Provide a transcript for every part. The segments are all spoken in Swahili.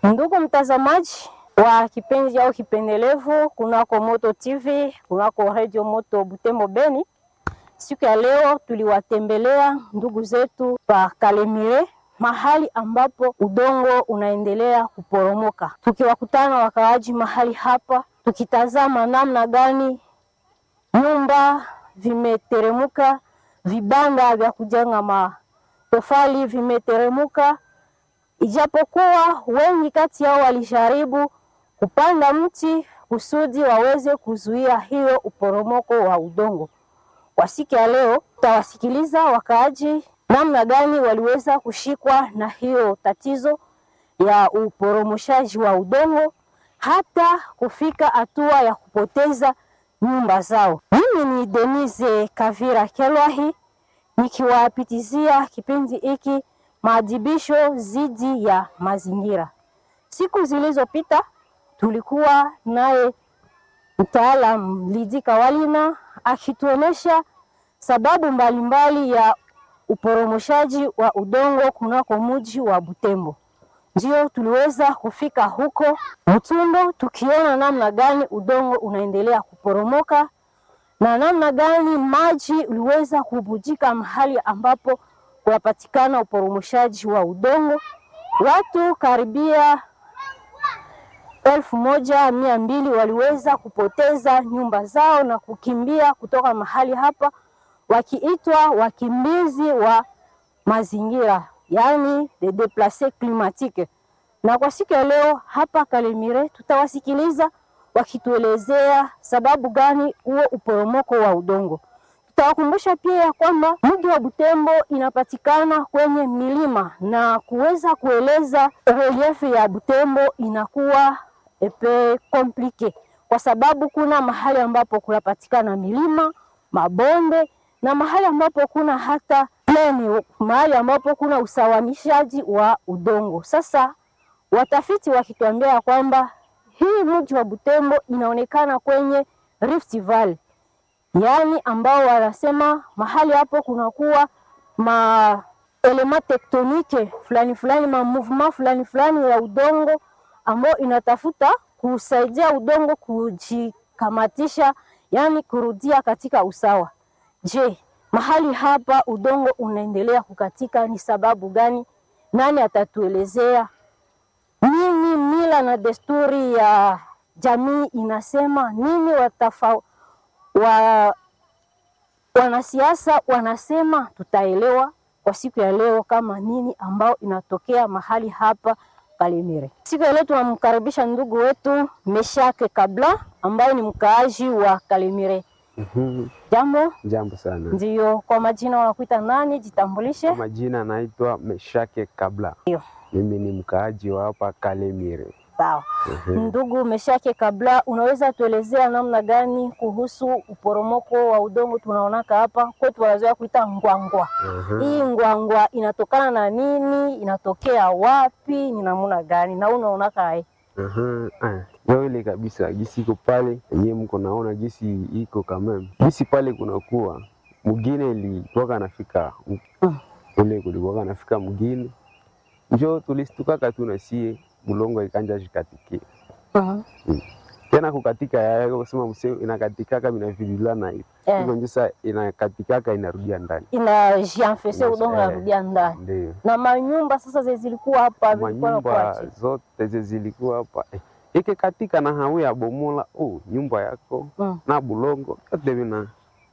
Ndugu mtazamaji wa kipindi au kipendelevu kunako Moto TV, kunako Radio Moto Butembo Beni, siku ya leo tuliwatembelea ndugu zetu pa Kalemire, mahali ambapo udongo unaendelea kuporomoka, tukiwakutana wakaaji mahali hapa, tukitazama namna gani nyumba vimeteremuka, vibanda vya kujenga matofali vimeteremuka ijapokuwa wengi kati yao walijaribu kupanda mti kusudi waweze kuzuia hiyo uporomoko wa udongo. Kwa siku ya leo, tutawasikiliza wakaaji namna gani waliweza kushikwa na hiyo tatizo ya uporomoshaji wa udongo hata kufika hatua ya kupoteza nyumba zao. Mimi ni Denise Kavira Kelwahi nikiwapitizia kipindi hiki maadhibisho dhidi ya mazingira. Siku zilizopita tulikuwa naye mtaalam Lidi Kawalina akituonesha sababu mbalimbali mbali ya uporomoshaji wa udongo kunako mji wa Butembo. Ndio tuliweza kufika huko Mtundo tukiona namna gani udongo unaendelea kuporomoka na namna gani maji uliweza kubujika mahali ambapo kunapatikana uporomoshaji wa udongo. Watu karibia elfu moja mia mbili waliweza kupoteza nyumba zao na kukimbia kutoka mahali hapa, wakiitwa wakimbizi wa mazingira, yaani de deplace climatique. Na kwa siku ya leo hapa Kalemire tutawasikiliza wakituelezea sababu gani huo uporomoko wa udongo. Tutawakumbusha pia ya kwamba mji wa Butembo inapatikana kwenye milima na kuweza kueleza relief ya Butembo inakuwa epe komplike, kwa sababu kuna mahali ambapo kunapatikana milima, mabonde na mahali ambapo kuna hata pleni, mahali ambapo kuna usawanishaji wa udongo. Sasa watafiti wakituambia kwamba hii mji wa Butembo inaonekana kwenye Rift Valley yaani ambao wanasema mahali hapo kunakuwa ma elema tektonike fulani fulani ma movement fulani fulani ya udongo ambao inatafuta kusaidia udongo kujikamatisha, yaani kurudia katika usawa. Je, mahali hapa udongo unaendelea kukatika ni sababu gani? Nani atatuelezea? Nini mila na desturi ya jamii inasema nini? watafa wa wanasiasa wanasema, tutaelewa kwa siku ya leo kama nini ambao inatokea mahali hapa Kalemire. Siku ya leo tunamkaribisha ndugu wetu Meshake Kabla ambaye ni mkaaji wa Kalemire. Mhm. Jambo. Jambo sana. Ndio, kwa majina wanakuita nani? Jitambulishe. Kwa majina anaitwa Meshake Kabla. Ndio. Mimi ni mkaaji wa hapa Kalemire. Sawa. Mhm. Ndugu Meshake Kabla, unaweza tuelezea namna gani kuhusu uporomoko wa udongo tunaonaka hapa kwetu, wanazoea kuita ngwangwa. Mhm. Hii ngwangwa inatokana na nini? Inatokea wapi? Ni namna gani? na unaonaka ai Mhm. Ah, Ndio ile kabisa gisi iko pale yenyewe mko naona gisi iko kameme. Gisi pale kunakuwa mgine ilikuwa nafika Mm. ule kulikuwa nafika mgine. Njo tulistukaka tu na sie bulongo ikanja jikatikia. Mhm. Tena kukatika ya kusema mseo inakatikaka binavilulana hivi. Eh, Hivyo ndio sasa inakatikaka inarudia ndani. inajianfese Ina- udongo eh. narudia ndani Ndio. na manyumba sasa ze zilikuwa hapa vilikuwa manyumba nakuache zote ze zilikuwa hapa eh, ikikatika na hawia bomola oh, nyumba yako Mm. na bulongo vyote vina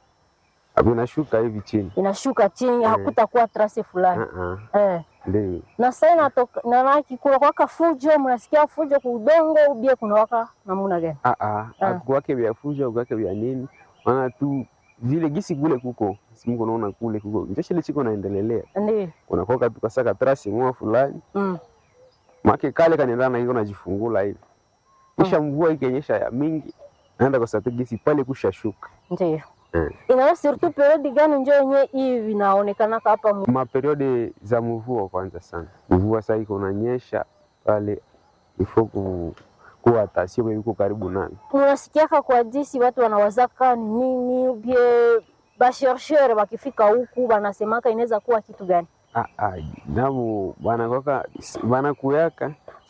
vinashuka hivi chini. inashuka chini, Eh. hakutakuwa trase fulani Ah, ah, eh. Ndio na sasa inatoka na naki kuna kwaka fujo, mnasikia fujo kwa udongo ubie kuna waka namna gani? Ah, ah, Ah. akuwake vya fuja akuwake vya nini, maana tu vile gisi kule kuko simuko naona kule kuko njoshile chiko naendelelea Ndio. unakoka tukasaka trasi moja fulani Mm. make kale kanaendana na iko najifungula hivi kisha mvua ikenyesha ya mingi naenda kwa sababu gisi pale kushashuka Ndio. eh. Inaona surtout periodi gani njo yenye hii vinaonekana hapa mu- maperiode za mvua kwanza sana mvua saa iko nanyesha pale ifo ku, kuwa tasio iko karibu nani unasikiaka kwa disi watu wanawazaka ni nini bie bashershere wakifika huku wanasemaka inaweza kuwa kitu gani? Ah, ah, nabo banakoka banakuyaka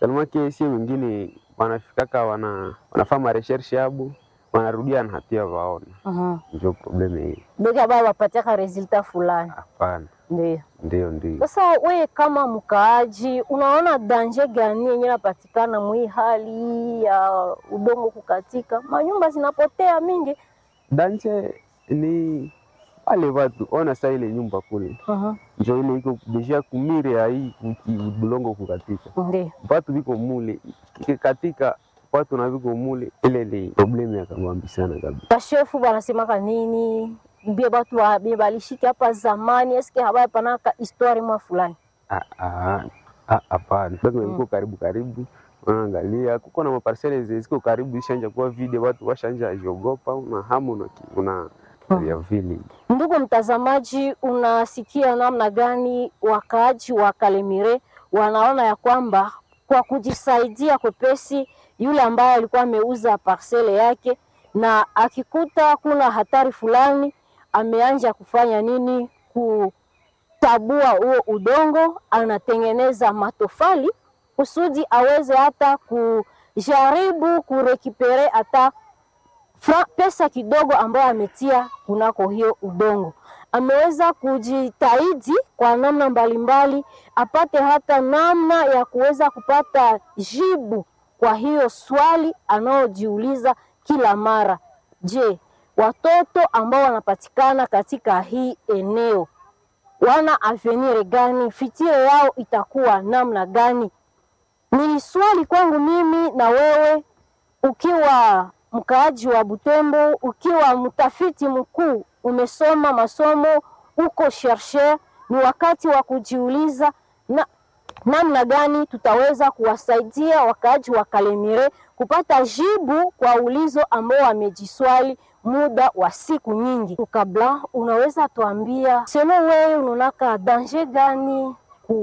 salimake sie wengine wanafikaka wana wanafaa mareshershe yabo wanarudia na hatia waona, Mhm. ndio probleme hii. Beka baba wapatiaka resulta fulani. Hapana, Ndio. ndio ndio. Sasa we kama mkaaji, unaona danje gani yenye napatikana mwi hali ya udongo kukatika, manyumba zinapotea mingi? Danje ni wale watu ona saa ile nyumba kule Mhm. njo ile iko deja kumire ya hii kuki- bulongo kukatika, Ndio. watu viko mule ikikatika, watu na viko mule, ile ni probleme ya kabambi sana kabisa. Bashefu banasemaka nini? Bie batu wa- bie balishiki hapa zamani, eske habaya panaka histoire mwa fulani? Ah, ah, ah, Hapana, bado iko karibu karibu, unaangalia kuko na maparsele zenye ziko karibu, ishanja kuwa vide, watu washanja jiogopa, una hamu una una Mm. ya vile Ndugu mtazamaji, unasikia namna gani wakaaji wa Kalemire wanaona ya kwamba kwa kujisaidia kwepesi, yule ambaye alikuwa ameuza parsele yake na akikuta kuna hatari fulani, ameanja kufanya nini? Kutabua huo udongo, anatengeneza matofali kusudi aweze hata kujaribu kurekipere hata fra, pesa kidogo ambayo ametia kunako hiyo udongo. Ameweza kujitahidi kwa namna mbalimbali apate hata namna ya kuweza kupata jibu kwa hiyo swali anayojiuliza kila mara. Je, watoto ambao wanapatikana katika hii eneo wana avenir gani? Fitire yao itakuwa namna gani? Ni swali kwangu mimi na wewe ukiwa mkaaji wa Butembo, ukiwa mtafiti mkuu, umesoma masomo, uko chercheur, ni wakati wa kujiuliza na namna gani tutaweza kuwasaidia wakaaji wa Kalemire kupata jibu kwa ulizo ambao wamejiswali muda wa siku nyingi. Kabla unaweza tuambia selo, wewe unaonaka danger gani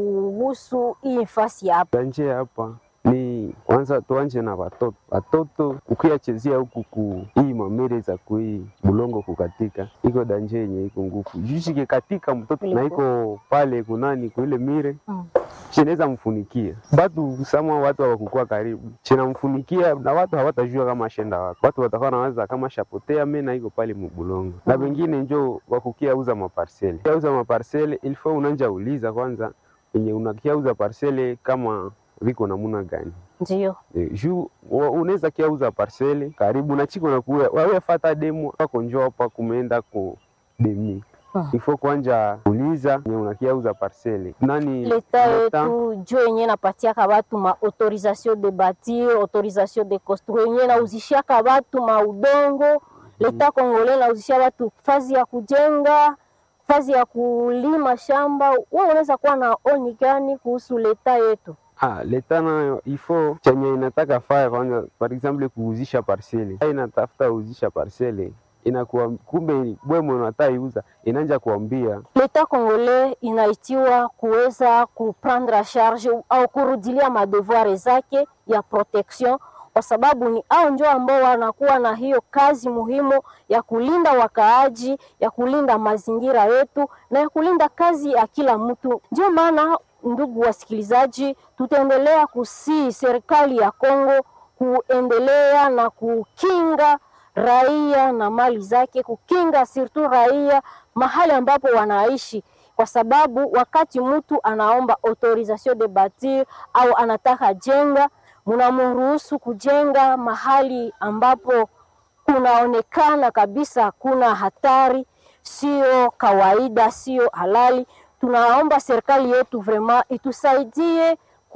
kuhusu hii nafasi hapa? danje hapa ni kwanza tuanje na watoto watoto, ukiachezea huku ku hii mamere za kui bulongo kukatika, iko danje yenye iko ngufu jushi katika mtoto na iko pale kunani kuile mire Mm. chinaweza mfunikia batu sama watu hawakukua karibu chinamfunikia na watu hawatajua kama ashenda wapi. Watu watakuwa nawaza kama shapotea mena iko pale mubulongo na Mm. wengine njo wakukia uza maparsele kia uza maparsele ilifo unanja uliza kwanza yenye unakia uza parsele kama viko namuna gani Ndio. Eh, juu wa- unaweza kiauza parsele karibu na chiko na kuya wawe fata demo wako njoo hapa kumeenda ku demi Mm. ifo kwanja uliza nye unakiauza parsele nani leta leta- yetu jo yenye napatiaka batu ma autorisation de bâtir autorisation de construire yenye nauzishiaka batu ma udongo leta kongole nauzishia batu fazi ya kujenga fazi ya kulima shamba. Wewe unaweza kuwa na oni gani kuhusu leta yetu? Ah, leta nayo ifo chenye inataka faya kwanza, par exemple kuuzisha parsele, Hai inatafuta uzisha parsele inakuwa kumbe bwemwe unataka iuza inanja kuambia Leta kongole inaitiwa kuweza kuprendre charge au kurudilia madevoir zake ya protection, kwa sababu ni hao ndio ambao wanakuwa na hiyo kazi muhimu ya kulinda wakaaji, ya kulinda mazingira yetu na ya kulinda kazi ya kila mtu. Ndio maana ndugu wasikilizaji, tutaendelea kusii serikali ya Kongo kuendelea na kukinga raia na mali zake, kukinga surtout raia mahali ambapo wanaishi, kwa sababu wakati mtu anaomba autorisation de bâtir au anataka jenga, mnamruhusu kujenga mahali ambapo kunaonekana kabisa kuna hatari, sio kawaida, sio halali. Tunaomba serikali yetu vraiment itusaidie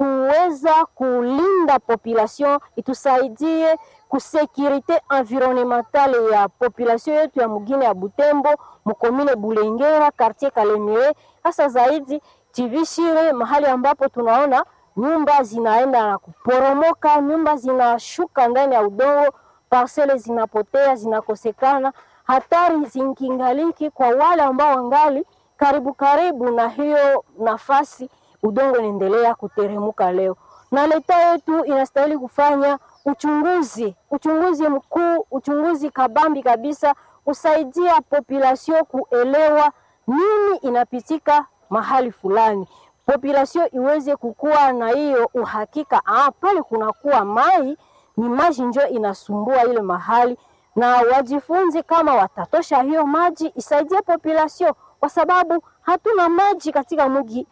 kuweza kulinda population, itusaidie kusekurite environnementale ya population yetu ya mugine ya Butembo, mukomine Bulengera, quartier Kalemire, hasa zaidi Chivishire, mahali ambapo tunaona nyumba zinaenda na kuporomoka, nyumba zinashuka ndani ya udongo, parcele zinapotea, zinakosekana, hatari zinkingaliki kwa wale ambao wangali karibu karibu na hiyo nafasi udongo unaendelea kuteremuka leo, na leta yetu inastahili kufanya uchunguzi, uchunguzi mkuu, uchunguzi kabambi kabisa, kusaidia population kuelewa nini inapitika mahali fulani, population iweze kukua na hiyo uhakika, ah, pale kunakuwa mai ni maji njo inasumbua ile mahali, na wajifunze kama watatosha hiyo maji isaidie population, kwa sababu hatuna maji katika mji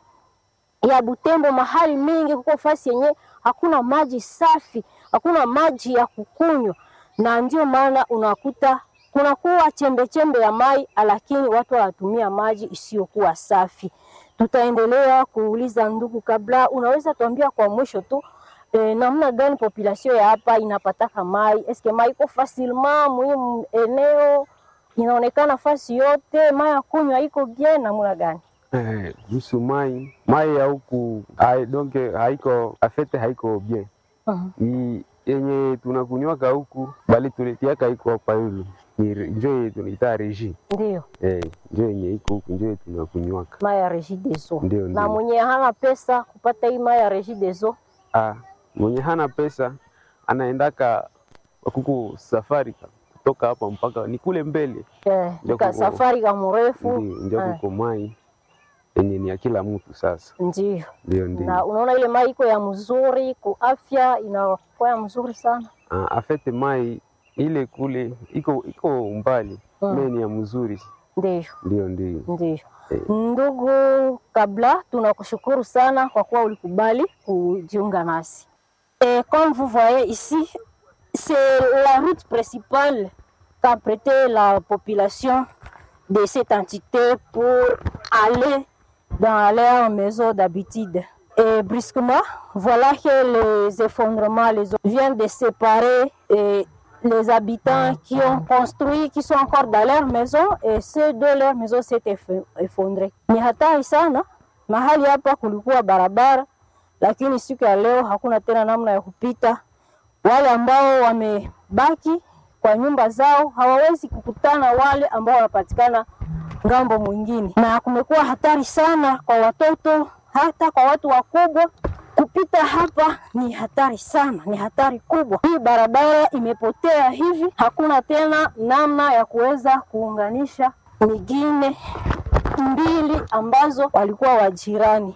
ya Butembo. Mahali mingi kuko fasi yenye hakuna maji safi, hakuna maji ya kukunywa, na ndio maana unakuta kunakuwa chembe chembe ya mai, lakini watu wanatumia maji isiyokuwa safi. Tutaendelea kuuliza ndugu, kabla unaweza tuambia kwa mwisho tu eh, namna gani population ya hapa inapataka mai? Eske mai iko facilement muhimu eneo inaonekana fasi yote, mai ya kunywa iko bien, namna gani? Eh, kuhusu mai mai ya huku hai- donc haiko afete haiko bien Mhm. i yenye tunakunywaka huku bali tuletiaka iko hapa yulu ni re- njo yenye tunaita reji Ndio eh, njo yenye iko huku njo yenye tunakunywaka mai ya Regideso, Ndio, na ndio. mwenye hana pesa kupata hii mai ya Regideso ah, mwenye hana pesa anaendaka kuku safari ka- kutoka hapa mpaka ni kule mbele eh, Ndio ka kuko- safari ka mrefu ndio ndio eh, kuko mai yenye ni ya kila mtu sasa ndio ndio ndio na unaona ile mai iko ya mzuri ku afya inakuwa ya mzuri sana Ah, afete mai ile kule iko iko mbali Mm. mm. ni ya mzuri ndio ndio ndio ndio Eh. ndugu kabla tunakushukuru sana kwa kuwa ulikubali kujiunga nasi et comme vous voyez ici c'est la route principale qu'a prêté la population de cette entité pour aller dans leur maison d'habitude. Et brusquement, voilà que les effondrements les eaux viennent de séparer et les habitants qui ont construit, qui sont encore dans leur maison et ceux de leur maison s'est eff- effondré. Ni hatari sana. Mahali hapa kulikuwa barabara, lakini siku ya leo hakuna tena namna ya kupita. Wale ambao wamebaki kwa nyumba zao hawawezi kukutana wale ambao wanapatikana ngambo mwingine, na kumekuwa hatari sana kwa watoto, hata kwa watu wakubwa. Kupita hapa ni hatari sana, ni hatari kubwa. Hii barabara imepotea hivi, hakuna tena namna ya kuweza kuunganisha mingine mbili ambazo walikuwa wajirani.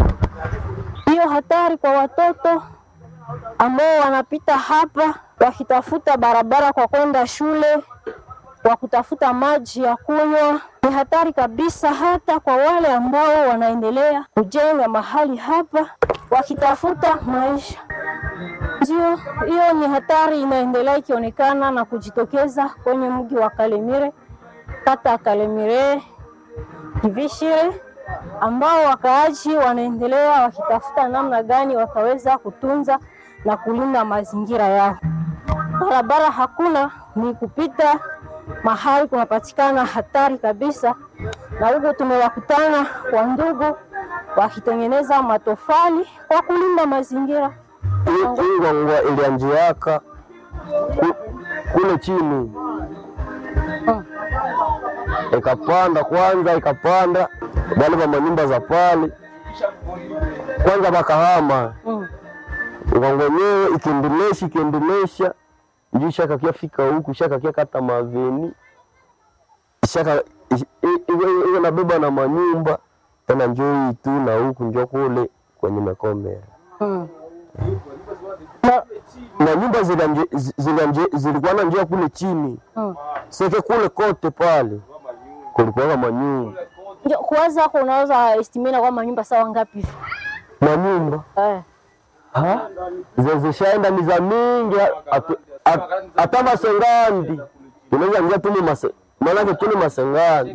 Hiyo hatari kwa watoto ambao wanapita hapa wakitafuta barabara kwa kwenda shule, kwa kutafuta maji ya kunywa. Ni hatari kabisa, hata kwa wale ambao wanaendelea kujenga mahali hapa wakitafuta maisha. Ndio hiyo ni hatari inaendelea ikionekana na kujitokeza kwenye mji wa Kalemire, kata ya Kalemire Kivishire, ambao wakaaji wanaendelea wakitafuta namna gani wataweza kutunza na kulinda mazingira yao. Barabara hakuna, ni kupita mahali kunapatikana hatari kabisa, na huko tumewakutana kwa ndugu wakitengeneza matofali kwa kulinda mazingira. Hii ngwangwa ilianjiaka ku- kule chini Mm. ikapanda kwanza, ikapanda bali va manyumba za pale kwanza bakahama Mm. ngwangwa yenyewe ikiendelesha ikiendelesha njuu shakakia fika huku shakakia kata maveni shaka i- i- iwe iwe nabeba na manyumba tena njoo hii tu na huku njo kule kwenye mekomea Mm. Na, na nyumba zila nje- zi- zila nje- zilikuwa na njia kule chini mm. seke kule kote pale kulikuwa manyumba Ndio, Kwanza unaweza estimina kwamba nyumba sawa ngapi hivi? manyumba Eh. Ha? Ze- zishaenda ni za mingi hatu- hat- hata masengandi unaweza ingia tuni mase maanake tuni masengandi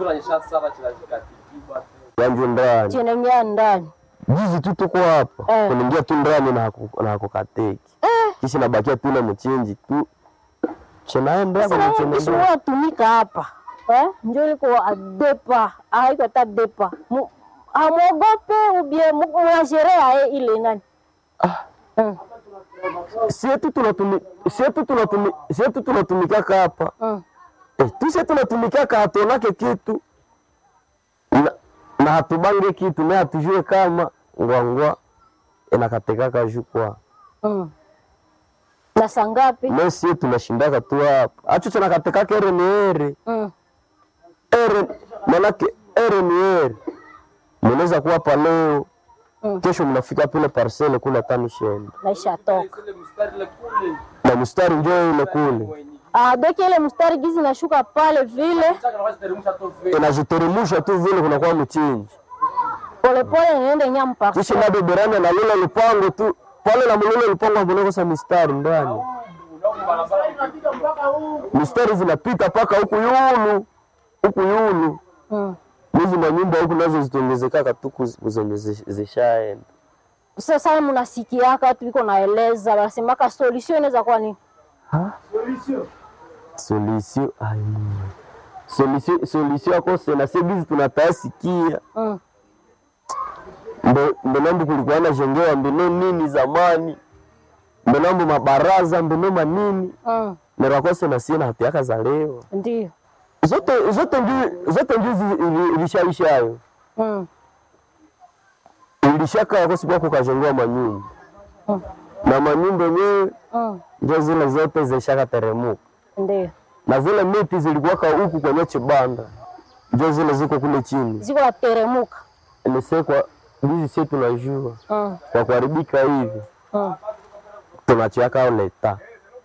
yanju ndani Chenengea ndani. jizi tu tuko hapa Eh. kuningia tu ndani na haku- na hakukateki kisha nabakia tu na mchinji tu chenaenda Sasa kwenye wewe chenaenda ukishuhudia tumika hapa. Eh? Ndio liko adepa, haiko hata depa. Mu- Hamuogope ubie mnasherea ile nani? Mm. sietu tunatumi sietu tunatumi sietu tunatumikaka hapa Mm. eh, tu sie tunatumikaka hatonake kitu na, na hatubange kitu na hatujue kama ngwangwa inakatekaka jukwa Mm. Na saa ngapi? me sie tunashindaka tu hapa acho chanakatekaka ere ni ere Mm. ere manake ere ni ere mnaweza kuwa hapa leo Mm. kesho mnafika pale parcele kule tano shenda naisha toka na mstari njoo ile kule ah, doki ile mstari gizi nashuka pale vile inajiteremusha tu vile kunakuwa mchinji polepole niende nyamu kisha parcel bado berani na lile lupango tu pale na mlile lupango hamunakosa mistari ndani mistari zinapita mpaka huku yulu huku yulu mm. hizi manyumba huku nazo zitaongezekaka tu kuzi- zenye zi- zishaenda Sasa mnasikiaka watu iko naeleza wanasemaka solution inaweza kuwa ni solution ai solution solution akose na sebizi tunatasikia mm. Mbe- mbenambu kulikuwa na jengewa mbino nini zamani mbenambu mabaraza mbino manini mm. nerakose na sie na hatiaka za leo ndio zote zote nju zote nju zi- ili- ilishaishayo mm. ilishaka kosikuwa kukajengewa manyumba Mm. na manyumba yenyewe mm. njo zile zote zishaka teremuka ndio na zile miti zilikuwaka huku kwenye chibanda njo zile ziko kule chini ziko nateremuka nisekwa hizi sie tunajua mm. kwa kuharibika hivi mm. tunachiaka leta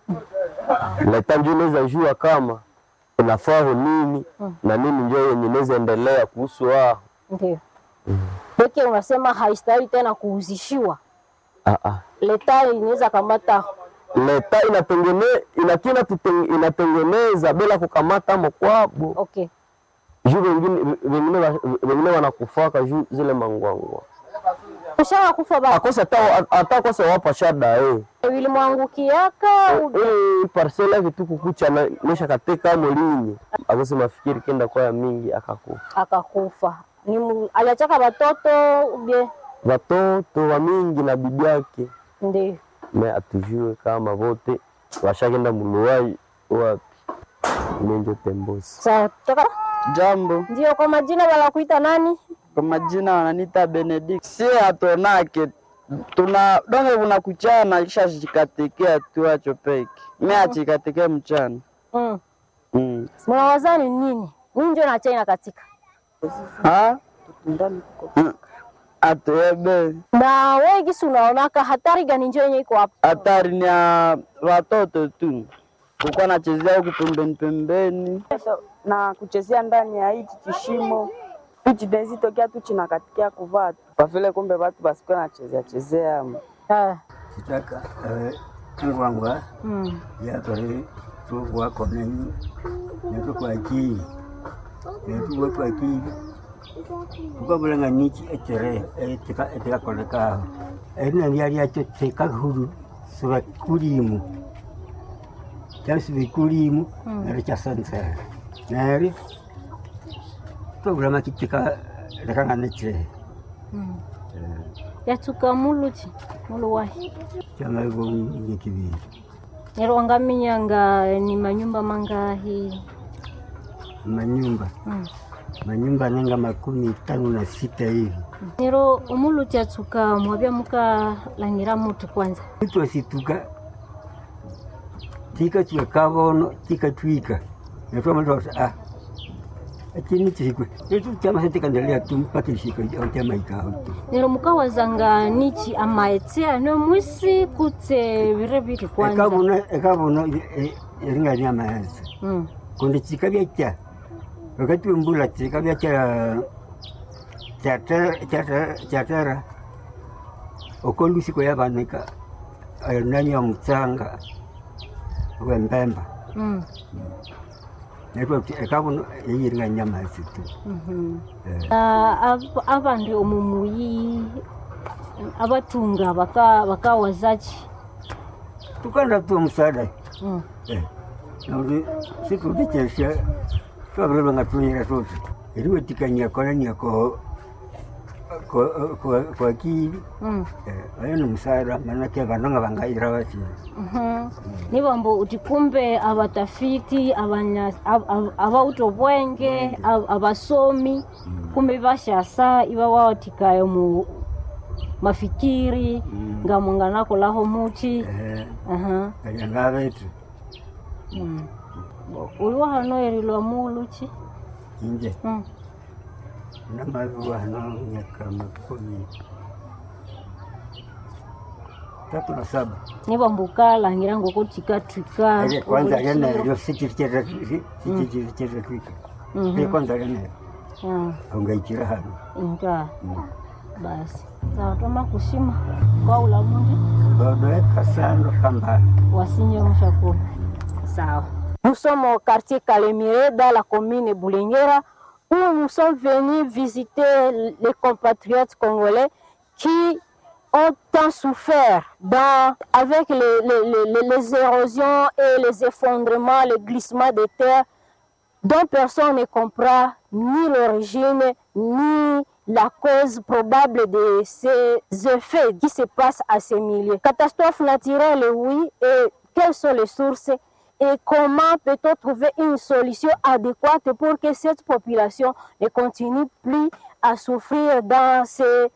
leta njo inaweza jua kama inafaa nini na nini njo yenye inaweza endelea kuhusu wao ndio peke unasema haistahili tena kuuzishiwa ah, ah. leta inaweza kamata leta inatengene inakina tuteng- inatengeneza bila kukamata mokwabo okay juu wengine wengine wa- wengine wanakufaka juu zile mangwangwa ushawa kufa ba akose hata hata kose wapa shada eh vilimwangukiaka eh parcela yake tu kukucha na nesha katika molinyi akose mafikiri kenda kwa ya mingi akakufa akakufa ni mu- aliachaka watoto bie watoto wa mingi na bibi yake ndio me atujue kama vote washakenda muluwai wapi menjo tembosi sawa toka Jambo, ndio kwa majina wanakuita nani kwa majina wananiita Benedict. Sie hatonake tuna donge kuna kuchana kisha chikatekea tu acho peke mi achikateke mchana mm. mm. mnawazani nini nini ndio na China katika ha Mm. atuebe na wewe gisi unaonaka hatari gani njo yenye iko hapa hatari ni ya watoto tu kukuwa nachezea huku pembeni pembeni na kuchezea ndani ya hichi kishimo hichi denzi tokea tu chinakatikia kuvaa tu kwa vile kumbe watu basikuwa nachezea chezea Ah, sitaka ngwangwa mm. yakore tuwako nenyu netukwakii netuwekwakii tukabulanga niki etere etikakolekaho erinani lyacho tekahuru sivekulimu kyasivikulimu neri kyasansera neri tobulama kitika lekang'anechere yatuka muluchi muluwahi kyamaibongekibiri nerwangaminyanga ni manyumba mangahi manyumba mm. manyumba nenga makumi tano na sita hivi nero umuluchi atuka mwabya mukalangira mutu kwanza itwasituka tika chika kavono tika twika natwamatosa ah achini chikwe etu chama setikandelea tu mpaka ishika autamaikao tu nero mukawazanga nichi amaetsea no mwisi kutse vire viri kwanza ekavono ekavono eringani amayanza mm. kundi chika vyacha wakati wembula chika vyacha chatera okolusiko yavanika nani ya mutsanga wembemba mm. naitwa ekavono eyiringa nyama esitu Mhm. Na ab- abandu omumuyi abatunga baka bakawazachi tukanda tu omusada mm. nauri situdichesha twavirevanga tunyira tuti eriwetikania kolania ko kwa akili mm. ayo ni musada manake vanonga vangaira vasi Mhm. nibambo uti kumbe abatafiti abanya- ab- ab- abauto bwenge ab- abasomi kumbe bashasa iba wawatikayo mu mafikiri ngamwanganakolaho muchi Aha. kalianga vetu Mm. Bo- uliwa hano erilwa muluchi inje Mm. namaviwa hano miaka makumi tatu na saba nivo mbuka langira ngoko chikatwika ile kwanza lenayo sichivichetatwika ile kwanza lenayo aungaikira hano inga basi sawa toma kushima kwa ulamundi dodoeka sando kamba wasinye mshakuru sawa nous sommes au quartier Calémiré dans la commune Boulinguera où nous sommes venus visiter les compatriotes congolais qui ont tant souffert dans, avec les, les, les, les érosions et les effondrements, les glissements de terre dont personne ne comprend ni l'origine ni la cause probable de ces effets qui se passent à ces milieux. Catastrophe naturelle, oui, et quelles sont les sources et comment peut-on trouver une solution adéquate pour que cette population ne continue plus à souffrir dans, ces,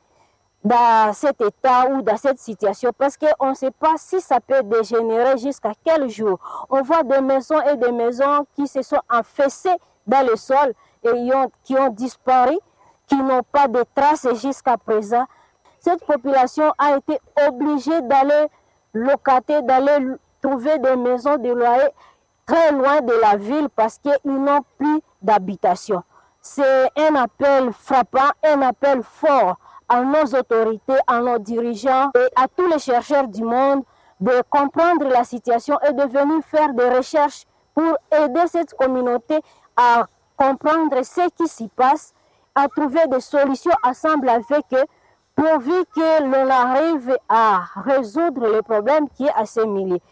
dans cet état ou dans cette situation parce qu'on ne sait pas si ça peut dégénérer jusqu'à quel jour. On voit des maisons et des maisons qui se sont affaissées dans le sol et ont, qui ont disparu, qui n'ont pas de traces jusqu'à présent. Cette population a été obligée d'aller locater, d'aller trouver des maisons de loyer très loin de la ville parce qu'ils n'ont plus d'habitation. C'est un appel frappant, un appel fort à nos autorités, à nos dirigeants et à tous les chercheurs du monde de comprendre la situation et de venir faire des recherches pour aider cette communauté à comprendre ce qui s'y passe, à trouver des solutions ensemble avec eux, pourvu que l'on arrive à résoudre le problème qui est à ces milliers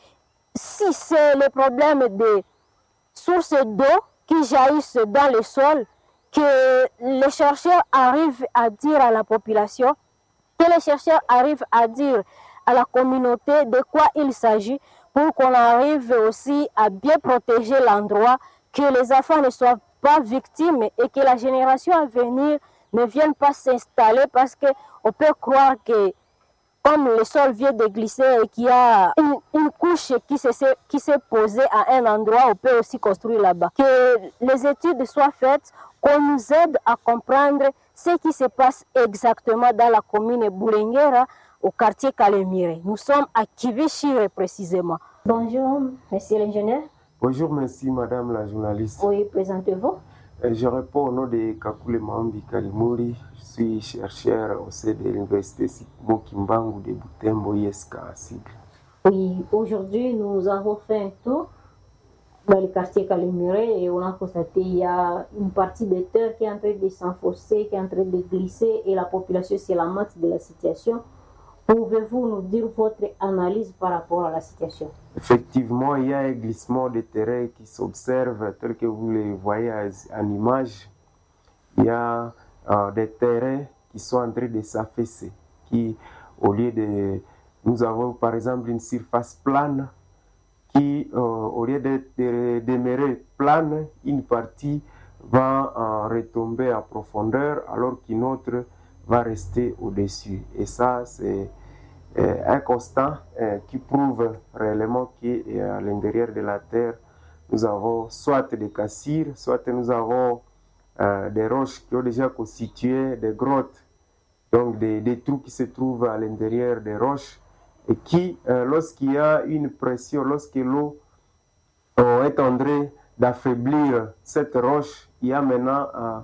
si c'est le problème des sources d'eau qui jaillissent dans le sol, que les chercheurs arrivent à dire à la population, que les chercheurs arrivent à dire à la communauté de quoi il s'agit pour qu'on arrive aussi à bien protéger l'endroit, que les enfants ne soient pas victimes et que la génération à venir ne vienne pas s'installer parce qu'on peut croire que comme le sol vient de glisser et qu'il y a une, une couche qui s'est, qui s'est posée à un endroit, on peut aussi construire là-bas. Que les études soient faites, qu'on nous aide à comprendre ce qui se passe exactement dans la commune Boulenguera, au quartier Kalemire. Nous sommes à Kivishire précisément. Bonjour, monsieur l'ingénieur. Bonjour, merci madame la journaliste. Oui, présentez-vous. Euh, Je réponds au nom de Kakule Maambi Kalimuri. Je suis chercheur au sein de l'université Sipimo Kimbangu de Butembo, ISK à sigle. Oui, aujourd'hui, nous avons fait un tour dans le quartier Caliméré et on a constaté qu'il y a une partie des terres qui est en train de s'enfoncer, qui est en train de glisser et la population se lamente de la situation. Pouvez-vous nous dire votre analyse par rapport à la situation Effectivement, il y a un glissement de terrain qui s'observe tel que vous le voyez en image. Il y a euh, des terrains qui sont en train de s'affaisser, qui, au lieu de... Nous avons par exemple une surface plane qui, euh, au lieu de, de demeurer plane, une partie va euh, retomber à profondeur alors qu'une autre va rester au-dessus. Et ça, c'est euh, un constat euh, qui prouve réellement qu'à l'intérieur de la Terre, nous avons soit des cassures, soit nous avons euh, des roches qui ont déjà constitué des grottes, donc des, des trous qui se trouvent à l'intérieur des roches et qui, euh, lorsqu'il y a une pression, lorsque l'eau euh, est en train d'affaiblir cette roche, il y a maintenant euh,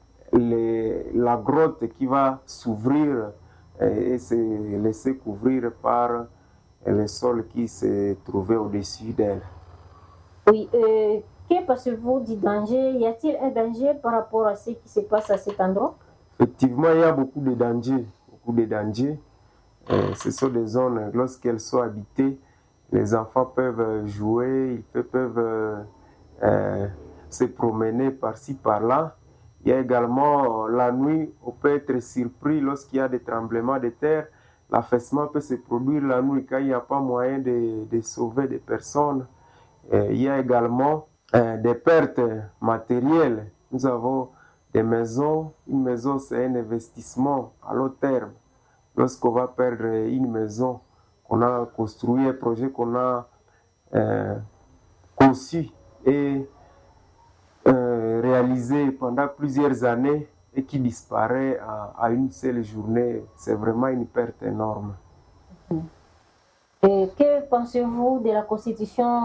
les- la grotte qui va s'ouvrir euh, et se laisser couvrir par euh, le sol qui se trouvait au-dessus d'elle. Oui, euh, que pensez-vous du danger Y a-t-il un danger par rapport à ce qui se passe à cet endroit Effectivement, il y a beaucoup de dangers, beaucoup de dangers. Euh, ce sont des zones, lorsqu'elles sont habitées, les enfants peuvent jouer, ils pe- peuvent euh, euh, se promener par-ci, par-là. Il y a également euh, la nuit, on peut être surpris lorsqu'il y a des tremblements de terre. L'affaissement peut se produire la nuit quand il n'y a pas moyen de, de sauver des personnes. Euh, il y a également euh, des pertes matérielles. Nous avons des maisons. Une maison, c'est un investissement à long terme. Lorsqu'on va perdre une maison qu'on a construit, un projet qu'on a euh, conçu et euh, réalisé pendant plusieurs années, et qui disparaît à, à une seule journée, c'est vraiment une perte énorme. Et que pensez-vous de la constitution